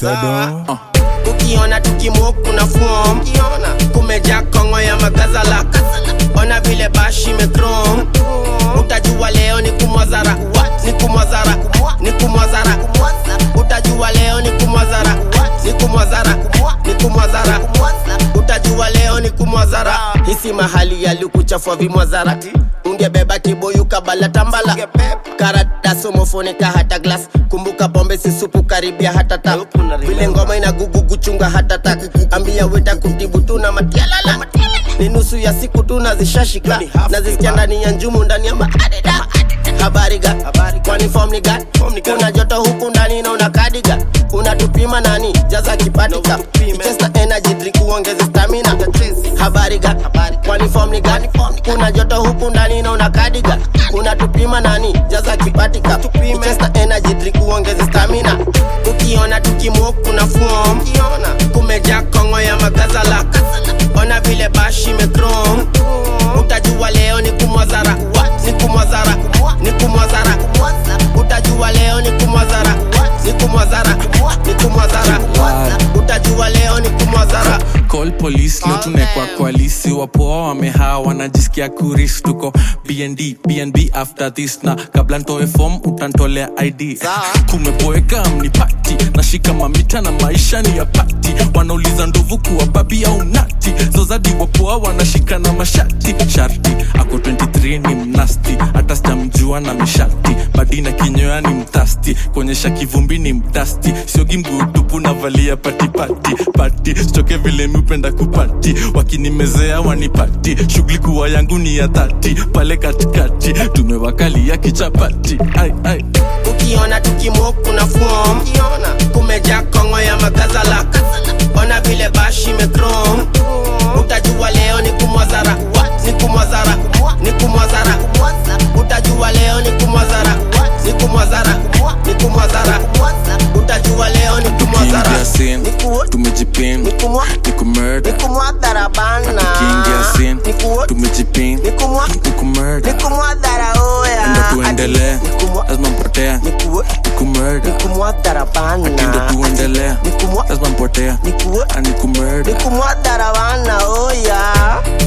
Sedo. ukiona tukimok kuna form kumeja kongo ya magazala ona vile bashi imekrom utajua leo ni kumwazara ni kumwazara ni kumwazara utajua leo ni kumwazara ni kumwazara ni kumwazara utajua leo ni kumwazara hisi mahali yalikuchafua vimwazara ungebeba kibuyu kabala tambala karata somofonika hata glas kumbuka pombe si supu karibia hata ta vile ngoma ina gugugu chunga hata ta ambia weta kutibu tuna matialala ni nusu ya siku tu nazishashika nazisikia ndani ya njumu ndani ya maadida habari ga kwani form ni gani kuna joto huku ndani na una kadiga unatupima nani jaza kipatika chesta energy drink uongeze stamina habari ga kwani form ni gani kuna joto huku ndani na una kadiga unatupima nani jaza kipatika chesta energy drink uongeze stamina ukiona tukimok kuna form kumeja kongo ya magazala ona vile bashi imekrom utajua leo ni kumwazara ni kumwazara ni kumwazara utajua leo ni kumwazara ni kumwazara ni kumwazara utajua leo ni kumwazara call police leo tunekwa kwalisi wapoa wamehaa wanajisikia kuris tuko bnd bnb after this na kabla ntoe fom utantolea id kumeboeka mnipati nashika mamita na maisha ni ya pati wanauliza ndovu kuwa babi au nati zozadi wapoa wanashika na mashati sharti ako 23 ni mnasti hata sijamjua na mishati badina kinyoya ni mtasti kuonyesha kivumbi ni mdasti siogi mguutupu navalia patipati pati sichoke vile miupenda kupati wakinimezea wanipati shughuli kuwa yangu ni ya dhati pale katikati tumewakalia kichapati ai, ai. ukiona tukimok kuna form kumeja kongo ya magazala ona vile bashi imekrom utajua leo ni kumwazara ni kumwazara ni kumwazara utajua leo ni kumwazara ni kumwazara ni kumwazara utajua leo ni kumwazara Kiingia sin tumejipin ni kumwa ni kumurder ni kumwadhara bana kiingia sin ni kuwa tumejipin ni kumwa ni kumurder ni kumwadhara oya ndo tuendelee Ati, ni kumwa lazima mpotea ni kuwa ni kumurder ni kumwadhara ndo bana tuendelee ni kumwa lazima mpotea ni kuwa ani ni kumurder kumwadhara bana oya